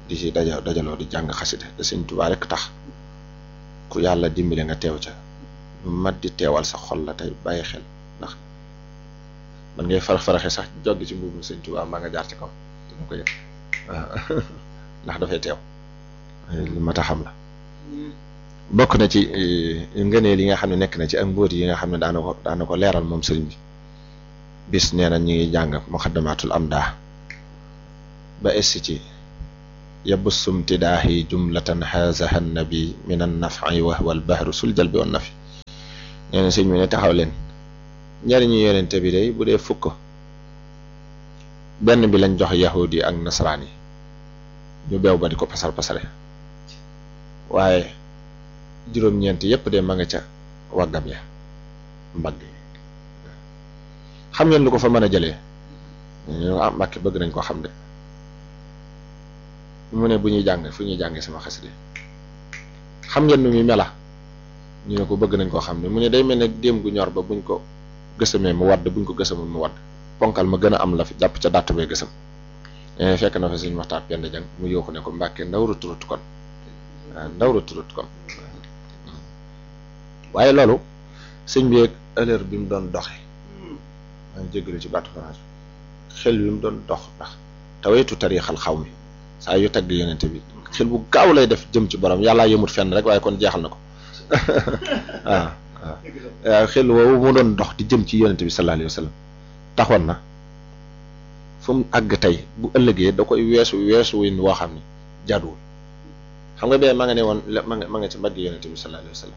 di ci daja dajaloo di jàng xasida te sëñ Tuubaa rek tax ku yàlla dimbale nga teew ca lu mat di teewal sa xol la tey bàyyi xel ndax man ngay farax faraxe sax joggi ci mbuubum sëñ Tuubaa maa nga jaar ci kaw dama ko yëg waaw ndax dafay teew lu mat a xam la bokk na ci ngëneel yi nga xam ne nekk na ci ak mbóot yi nga xam ne daana ko daana ko leeral moom sëriñ bi bis nee na ñu ngi jàng muxaddamaatul amdaa ba essi ci yabussum tidaahi jumlatan xaasaha nabi min an nafi wa huwa al bahru sul jal bi wan nafi nee na sëñ bi ne taxaw leen njariñu yonente bi day bu dee fukk benn bi lañ jox yahudi ak nasaraan yi ñu beew ba di ko pasar pasare waaye juróom-ñeent yépp de ma nga ca waggam ya mbagg xam ngeen lu ko fa mën a jëlee ñu ah Mbàkke bëgg nañ ko xam de mu ne bu ñuy jàng fu ñuy jàngee sama xasida xam ngeen nu muy mela ñu ne ko bëgg nañ koo xam ne mu ne day mel ne déem gu ñor ba buñ ko gësamee mu wadd buñ ko gësamul mu wadd ponkal ma gën a am la fi jàpp ca dàtt bay gësam fekk na fa suñ waxtaan pend jang mu yooxu ne ko Mbàkke ndaw ruturut kon waaw ndaw ruturut kon waaye loolu sëñ bi ak heure bi mu doon doxe maa ngi jégalu ci baatu France xel bi mu doon dox ndax taweetu tarixal xaw mi saa yu tagg yonente bi xel bu gaaw lay def jëm ci borom yàllaa yëmut fenn rek waaye kon jeexal na ko waaw waaw xel woowu mu doon dox di jëm ci yonente bi sallallahu alayhi wa sallam taxoon na fu mu àgg tey bu ëllëgee da koy weesu weesu win woo xam ne jaaduwul xam nga bee ma nga ne woon ma nga ma nga ci mbagg yonente bi sallallahu alayhi wa sallam